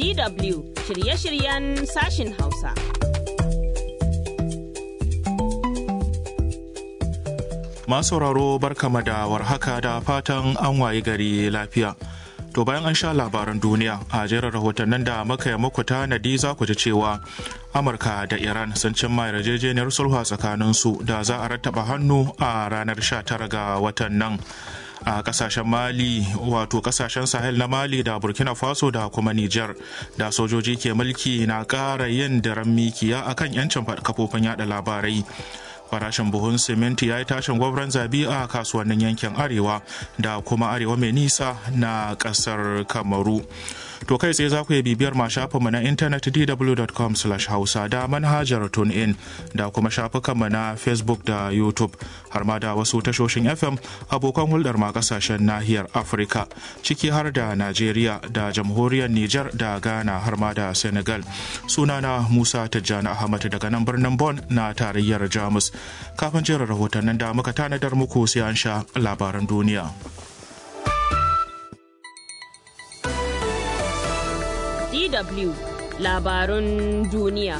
DW shirye-shiryen sashin Hausa. Masu sauraro barkama da warhaka da fatan an wayi gari lafiya. To bayan an sha labaran duniya a jerin rahotannin da muka yi muku tanadi za ku ji cewa Amurka da Iran sun cimma yarjejeniyar sulhu tsakanin su da za a rattaba hannu a ranar 19 ga watan nan. a kasashen mali wato kasashen sahel na mali da burkina faso da kuma niger da sojoji ke mulki na ƙara yin daren mikiya akan yancin kafofin yada labarai farashin buhun siminti ya yi tashin gwabran zabi a kasuwannin yankin arewa da kuma arewa mai nisa na kasar kamaru to kai tsaye za ku yi bibiyar ma shafinmu na intanet dw.com hausa da manhajar tunein da kuma shafukanmu na facebook da youtube har ma da wasu tashoshin fm abokan hulɗar ma kasashen nahiyar afirka ciki har da najeriya da jamhuriyar niger da ghana har ma da senegal sunana musa tijjani ahmad daga nan birnin bon na tarayyar jamus kafin jerin rahotannin da muka tanadar muku sai an sha labaran duniya. DW labarun duniya.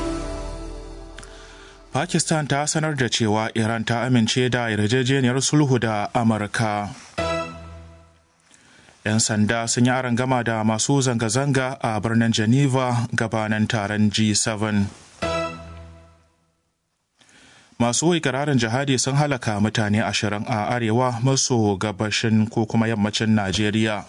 Pakistan ta sanar da cewa Iran ta amince da yarjejeniyar sulhu da Amurka. 'Yan sanda sun yi gama da masu zanga-zanga a birnin Geneva gabanin taron G7. Masu ikirarin jihadi sun halaka mutane ashirin a arewa maso gabashin ko kuma yammacin Najeriya.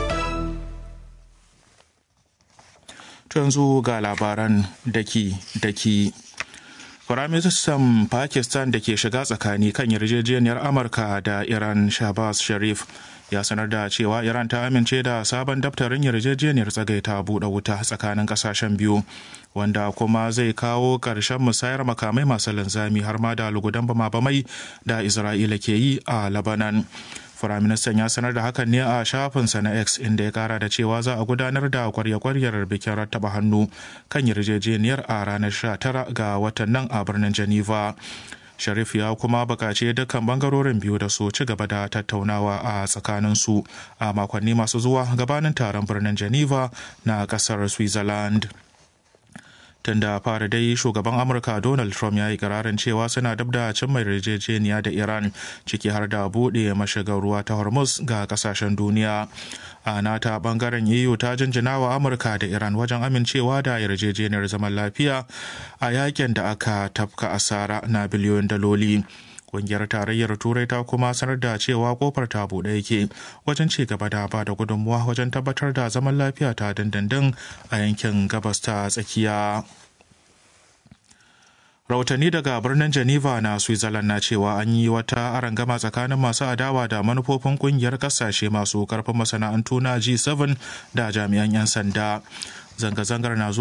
yanzu ga labaran daki-daki. Firaministan Pakistan da ke shiga tsakani kan yarjejeniyar Amurka da Iran Shabazz Sharif ya sanar da cewa Iran ta amince da sabon daftarin yarjejeniyar tsagaita buɗe wuta tsakanin ƙasashen biyu wanda kuma zai kawo ƙarshen musayar makamai masu linzami har ma da lugudan bama-bamai da Isra'ila ke yi a Lebanon. Firaministan ya sanar da hakan ne a shafinsa na X inda ya kara da cewa za a gudanar da kwarya-kwaryar bikin rattaba hannu kan yarjejeniyar a ranar 19 ga watan nan a birnin Geneva. Sharif ya kuma bukaci dukkan bangarorin biyu da su ci gaba da tattaunawa a tsakaninsu a makonni masu zuwa gabanin taron birnin Geneva na kasar Switzerland. tun da fara dai shugaban amurka donald trump ya yi kararin cewa suna dab da cimma yarjejeniya da iran ciki har da buɗe mashigar ruwa ta hormuz ga kasashen duniya a nata bangaren eu ta jinjina wa amurka da iran wajen amincewa da yarjejeniyar zaman lafiya a yakin da aka tafka asara na biliyoyin daloli Ƙungiyar tarayyar Turai ta kuma sanar da cewa kofar ta buɗe yake wajen ci gaba da ba da gudunmuwa wajen tabbatar da zaman lafiya ta dindindin a yankin gabas ta tsakiya. rahotanni daga birnin geneva na switzerland na cewa an yi wata arangama tsakanin masu adawa da manufofin kungiyar kasashe masu karfin masana'antu na g7 da jami'an 'yan sanda zanga-zangar na